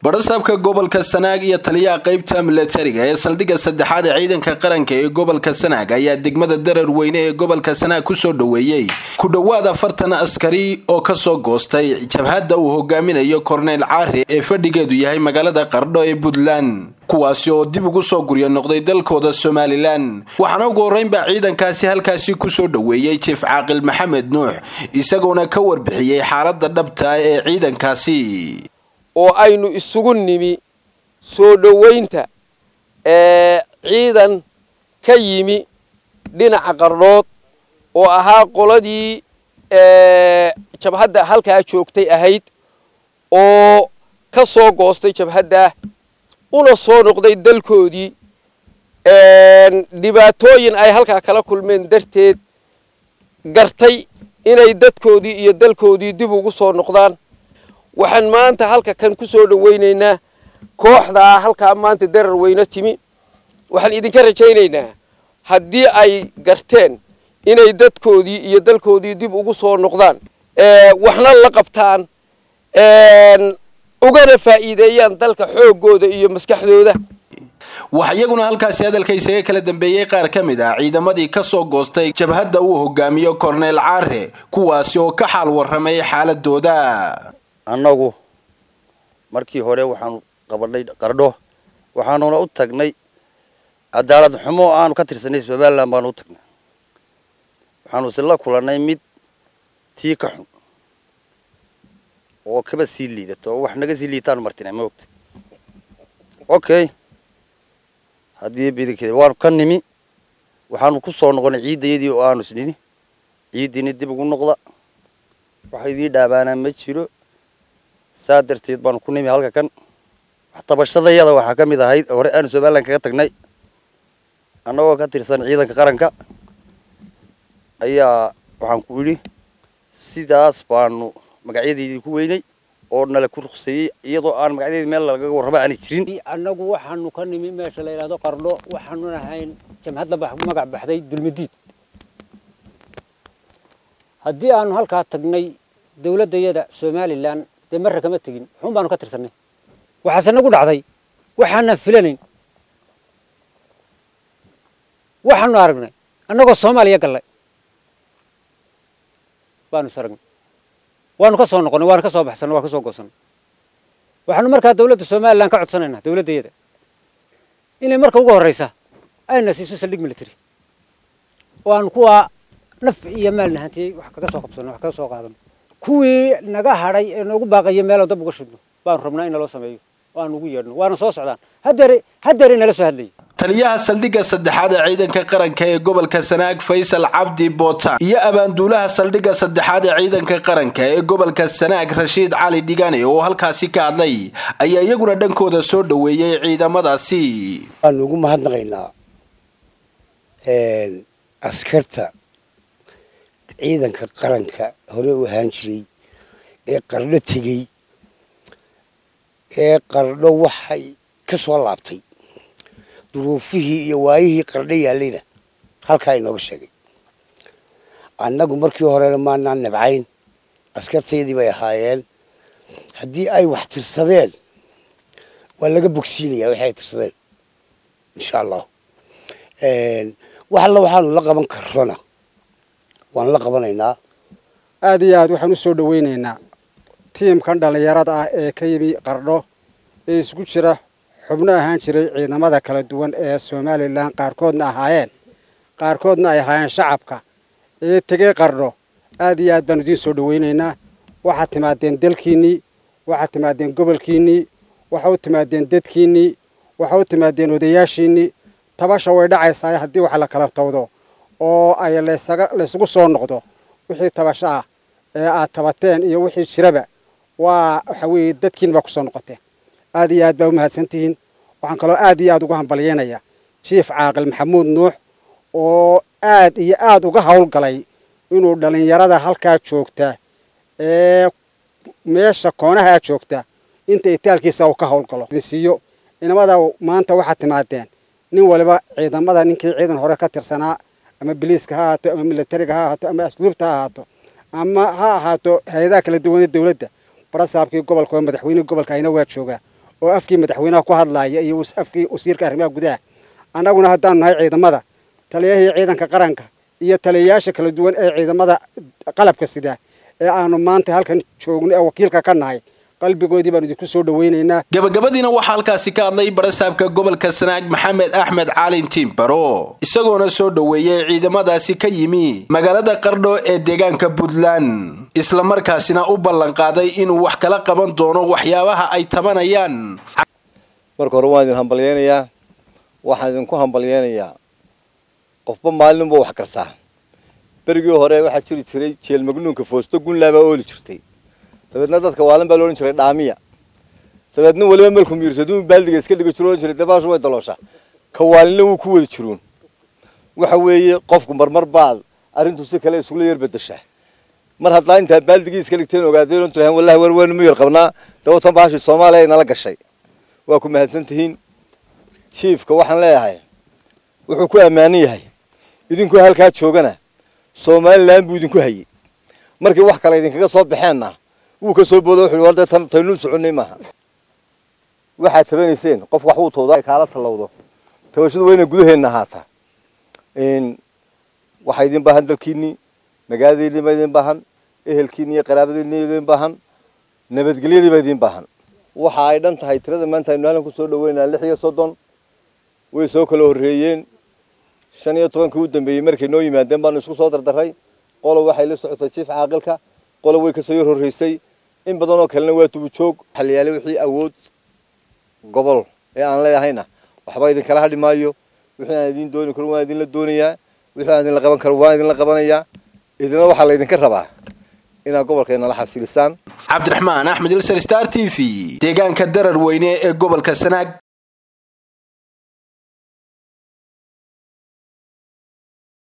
badhasaabka gobolka sanaag iyo taliyaha qeybta milatariga ee saldhigga saddexaad ee ciidanka qaranka ee gobolka sanaag ayaa degmada darar weyne ee gobolka sanaag kusoo dhoweeyey ku dhowaad afartan askari oo kasoo goostay jabhadda uu hogaaminayo korneyl caari ee fadhigeedu yahay magaalada qardho ee puntland kuwaasi oo dib ugu soo guryo noqday dalkooda somalilan waxaana ugu horreynbaa ciidankaasi halkaasi kusoo dhoweeyey jief caaqil maxamed nuux isagoona ka warbixiyey xaaladda dhabta ee ciidankaasi oo aynu isugu nimi soo dhoweynta ee ciidan ka yimi dhinaca qardhood oo ahaa qoladii jabhadda halkaa joogtay ahayd oo ka soo goostay jabhadda una soo noqday dalkoodii dhibaatooyin ay halkaa kala kulmeen darteed gartay inay dadkoodii iyo dalkoodii dib ugu soo noqdaan waxaan maanta halka kan ku soo dhoweynaynaa kooxdaa halkaa maanta darar weyne timi waxaan idinka rajaynaynaa haddii ay garteen inay dadkoodii iyo dalkoodii dib ugu soo noqdaan waxna la qabtaan ugana faa'iideeyaan dalka xooggooda iyo maskaxdooda waxaa iyaguna halkaasi hadalka isaga kala dambeeyey qaar ka mid ah ciidamadii kasoo goostay jabhadda uu hogaamiyo korneyl caare kuwaasi oo ka xaal warramay xaaladooda annagu markii hore waxaanu qabanay qardho waxaanuna u tagnay cadaalad xumo aanu ka tirsanay somalilan baanu u tagnay waxaanu isla kulannay mid tii ka xun oo kaba sii liidato oo wax naga sii liitaanu martinay ma ogta okay haddii bidankeeda waanu ka nimi waxaanu ku soo noqonay ciiddayadii oo aanu isnini ciiddiini dib ugu noqda waxa idii dhaabaanaa ma jiro saa darteed baanu ku nimi halka kan waxtabashadayada waxaa ka mid ahayd hore aanu somalilan kaga tagnay annagoo ka tirsan ciidanka qaranka ayaa waxaan ku idhi sidaas baanu magacyadeydii ku weynay oo nala ku ruqseeyey iyadoo aan magacyadeedi meel lagaga warrama aanay jirin annagu waxaanu ka nimi meesha la yidhahdo qardho waxaanu nahayn jamhadda magac baxday dulmidiid haddii aanu halkaa tagnay dawladdayada somalilan dee marra kama tegin xun baanu ka tirsanay waxaase nagu dhacday waxaanan filanayn waxaanu aragnay annagoo soomaaliya gallay baanu is aragnay waanu ka soo noqonay waanu ka soo baxsanay waan ka soo goosanay waxaanu markaa dawladda somalilan ka codsanaynaa dawladdayada inay marka ugu horraysa ayna siiso saldhig military oo aan kuwaa naf iyo maal nahantiyey wax kaga soo qabsano wax kaga soo qaadano kuwii naga hadhay ee noogu baaqaya meelaan dab uga shidno baanu rabnaa in naloo sameeyo oo aan ugu yeedhno waana soo socdaan hadeere hadeere nala soo hadlayay taliyaha saldhigga saddexaad ee ciidanka qaranka ee gobolka sanaag faysal cabdi bootaan iyo abaanduulaha saldhigga saddexaad ee ciidanka qaranka ee gobolka sanaag rashiid cali dhigane oo halkaasi ka hadlay ayaa iyaguna dhankooda soo dhoweeyey ciidamadaasi waanu ugu mahadnaqaynaa askarta ciidanka qaranka hore u ahaan jiray ee qardho tegey ee qardho waxay ka soo laabtay duruufihii iyo waayihii qardho yaallayna halkaa inooga sheegay annagu markii horena maanaan nabcayn askartaydii bay ahaayeen haddii ay wax tirsadeen waa laga bogsiinayaa waxay ay tirsadeen insha allahu wax alla waxaanu la qaban karrona waan la qabanaynaa aada iyo aad waxaan u soo dhoweynaynaa tiimkan dhallinyarada ah ee ka yimi qardho ee isku jira xubno ahaan jiray ciidamada kala duwan ee somalilan qaarkoodna ahaayeen qaarkoodna ay ahaayeen shacabka ee tegey qardho aada iyo aad baanu idiin soo dhoweynaynaa waxaad timaadeen dalkiinnii waxaad timaadeen gobolkiinnii waxa u timaadeen dadkiinnii waxa u timaadeen odayaashiinnii tabasha way dhacaysaa haddii wax la kala tawdo oo ay laysugu soo noqdo wixii tabasho ah ee aad tabateen iyo wixii jiraba waa waxa weeye dadkiin baa kusoo noqoteen aad iyo aad baa u mahadsantihiin waxaan kaloo aad iyo aad uga hambalyeynayaa jief caaqil maxamuud nuux oo aad iyo aad uga howlgalay inuu dhallinyarada halkaa joogta ee meesha koonahaa joogta inta itaalkiisa uu ka howlgalo siiyo inamada maanta waxaad timaadeen nin waliba ciidamada ninkii ciidan hore ka tirsanaa ama biliiska ha ahaato ama milatariga ha ahaato ama asluubta ha ahaato ama ha ahaato hay-adaha kala duwanee dawladda barasaabkii gobolka oo madaxweynihii gobolka ayna waa joogaa oo afkii madaxweynaha ku hadlaaya iyo afkii wasiirka arrimaha gudaha annaguna haddaanu nahay ciidamada taliyahii ciidanka qaranka iyo taliyayaasha kala duwan ee ciidamada qalabka sida ee aanu maanta halkan joogno ee wakiilka ka nahay qalbigoodii baanu idinku soo dhawaynaynaa gabagabadiina waxaa halkaasi ka hadlay barasaabka gobolka sanaag maxamed axmed caalin tiimbaro isagoona soo dhoweeyey ciidamadaasi ka yimi magaalada qardho ee deegaanka puntland islamarkaasina u ballanqaaday inuu wax kala qaban doono waxyaabaha ay tabanayaan marka hore waan idin hambalyeynayaa waxaan idinku hambalyeynayaa qofba maalinba wax kartaa berigii hore waxaa jiri jiray jeel magnuunka foosto gunlaabaa ooli jirtay dabeedna dadka waalin baa loodhan jiray dhaamiya dabeedna weliba melku miirsaduu baaldiga iska dhiga jiro ohan jiray dabaashu way dalooshaa ka waalinna wuu ku wada jiruun waxa weeye qofku marmar baad arrintu si kale isugula yar bedeshaa mar haddaa intaa baaldigii iska dhigteen ogaadeen oon tirahan wallahi war weynu miyar qabnaa dawatan baashii soomaaliya ay nala gashay waa ku mahadsan tihiin jiifka waxaan leeyahay wuxuu ku ammaanan yahay idinku halkaa joogana somalilan buu idinku hayay markii wax kale idinkaga soo baxeenna wuu ka soo boodo wuxuu war dee tan taynuu soconnay maaha waxaad tabanayseen qof wax uu tawdaa kaala tallawdo tabashadu waa inay gudaheenna ahaataa waxaa idin baahan dalkiinnii magaaladiinnii baa idin baahan ehelkiinni iyo qaraabadiinni idin baahan nabadgelyadii baa idin baahan waxa ay dhan tahay tirada maanta aynu halkan kusoo dhaweynaa lix iyo soddon way soo kala horreeyeen shan iyo tobankii u dambeeyey markay noo yimaadeen baanu isku soo dardaray qolo waxay la socotay jiif caaqilka qolo way kasoo yar horreysay in badan oo kalena waa dubujoog xaliyaale wixii awood gobol ee aan leeyahayna waxba idinkala hadhi maayo wixii aan idin dooni karo waan idinla doonayaa wixii aan idinla qaban karo waan idinla qabanayaa idina waxaa laydinka rabaa inaad gobolkeena la xasilisaan cabdiraxmaan axmed ilsar star t v deegaanka darar weyne ee gobolka sanaag